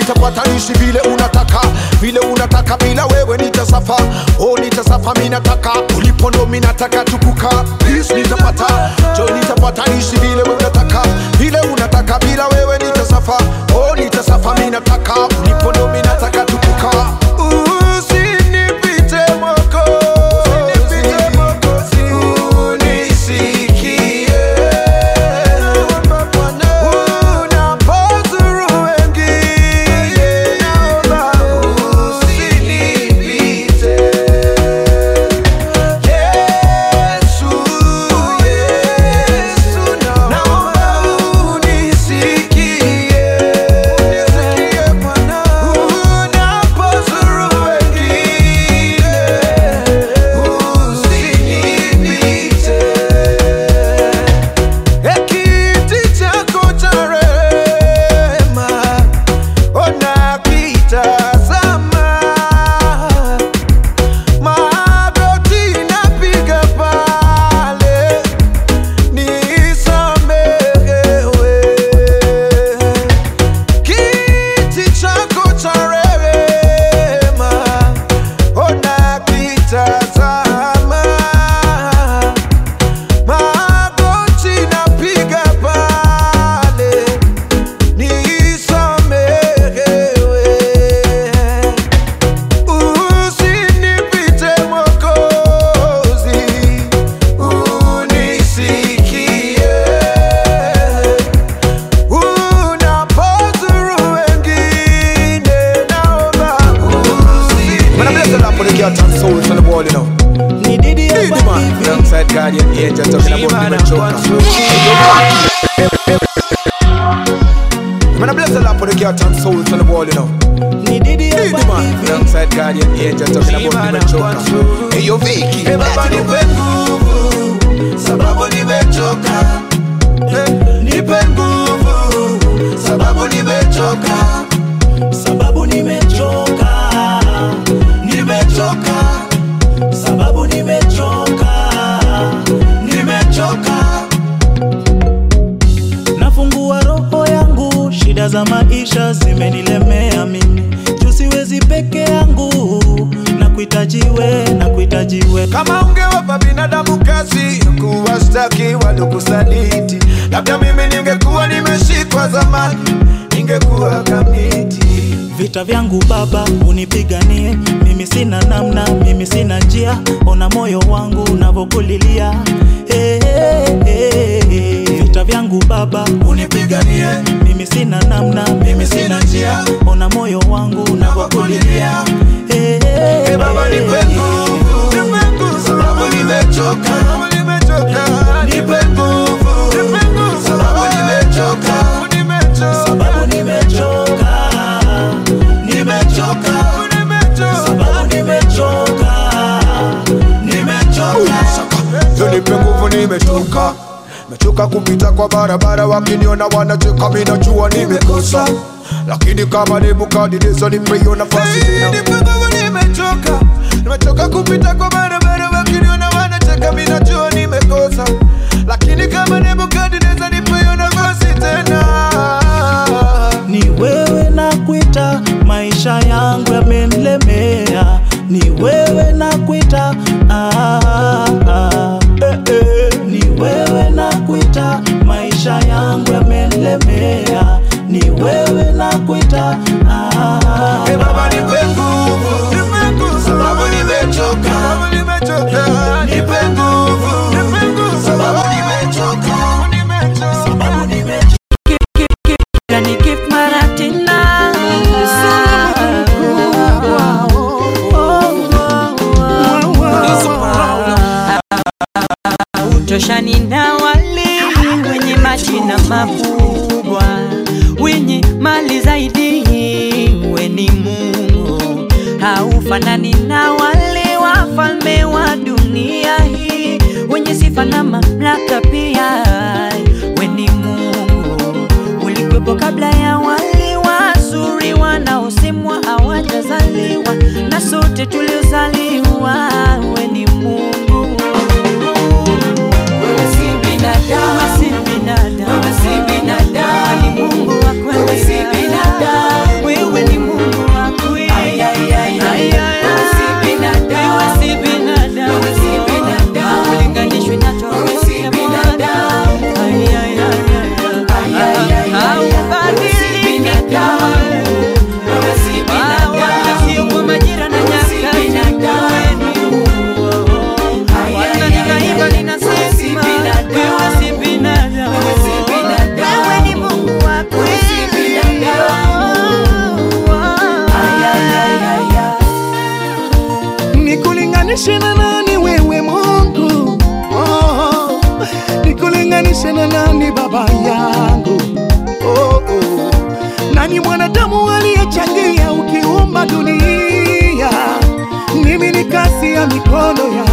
nitapatanishi vile unataka vile unataka bila wewe nitasafa oh nitasafa mi nataka ulipo ndo mi nataka tukuka Peace nitapata jo nitapatanishi vile unataka vile unataka bila wewe nitasafa oh nitasafa mi nataka ulipo ndo mi nataka tukuka usinipite mwako unisikie unapozuru wengine naomba usinipite Yesu, Yesu, naomba unisikie. Unapozuru wengine, usinipite. Kiti chako cha rehema, ona kitazama magoti napiga pale nisamehewe. Kiti chako cha rehema, ona kitazama magoti napiga pale nisamehewe. Usinipite Mwokozi, unisikie. Unapozuru wengine, naomba usinipite. Man, I bless the Lord for the cat and souls on the wall, you know. Ni Didi Hey, hapa the man, hivi. alongside Guardian Angel talking about the choker. Man, I bless the Lord for the cat and souls on the wall, you know. Ni Didi Hey, the hapa man, hivi. alongside Guardian Angel talking about the choker. Hey, yo, Vicky. Hey, Baba, nipe nguvu sababu nimechoka. Eh, Nipe nguvu sababu nimechoka. Sababu nimechoka. Nimechoka. Sababu nimechoka. Nimechoka. Nafungua roho yangu, shida za maisha zimenilemea mimi, juu siwezi peke yangu, na kuhitajiwe na kuhitajiwe kama ungewapa binadamu kazi kuwastaki waliokusaliti labda mimi ningekuwa nimeshikwa zamani ningekuwa kamiti Vita vyangu Baba unipiganie, mimi sina namna, mimi sina njia, ona moyo wangu unavyokulilia. Hey, hey, hey, hey. Vita vyangu Baba unipiganie, mimi sina namna, mimi sina njia, ona moyo wangu unavyokulilia. Hey, hey, Hey, Baba hey, nipe hey. nguvu, nipe nguvu, Sababu nimechoka. Sababu nimechoka. Nipe nguvu. Nipe nguvu. Sababu nimechoka. Sababu nimechoka. Sababu nimechoka, nimechoka, sababu nimechoka, nimechoka. Yo, nipe nguvu nimechoka mechoka kupita kwa barabara wakiniona wanacheka mi najua nimekosa lakini kama nebukadneza nipe hiyo nafasi tena nimechoka nimechoka kupita kwa barabara wakiniona wanacheka mi najua nimekosa lakini kama nebukadneza nipe hiyo nafasi tena Ni wewe na kuita, maisha yangu yamenilemea. Ni wewe na kuita, ah, ah, eh, eh. Ni wewe na kuita, maisha yangu yamenilemea. Ni wewe na kuita, ah, Hey, Baba nipe nguvu, nipe nguvu, sababu nimechoka, sababu nimechoka. Nipe nguvu, nipe nguvu, sababu nimechoka, nimechoka. sababu nimechoka. Gani keep maratina utoshani na wale wenye majina makubwa wenye mali zaidi weni Mungu haufanani na wale wafalme wa dunia hii wenye sifa na mamlaka pia weni Mungu ulikwepo kabla ya wale wazuri wanaosemwa hawajazaliwa na sote tuliozaliwa weni Mungu wewe si binadamu, si binadamu, wewe si binadamu, ni Mungu wa kweli, wewe si binadamu, wewe nikulinganishe na nani wewe Mungu? Oh, nikulinganishe na nani baba yangu? Oh, oh. Nani mwanadamu aliyechangia ukiumba dunia? Mimi ni kazi ya mikono ya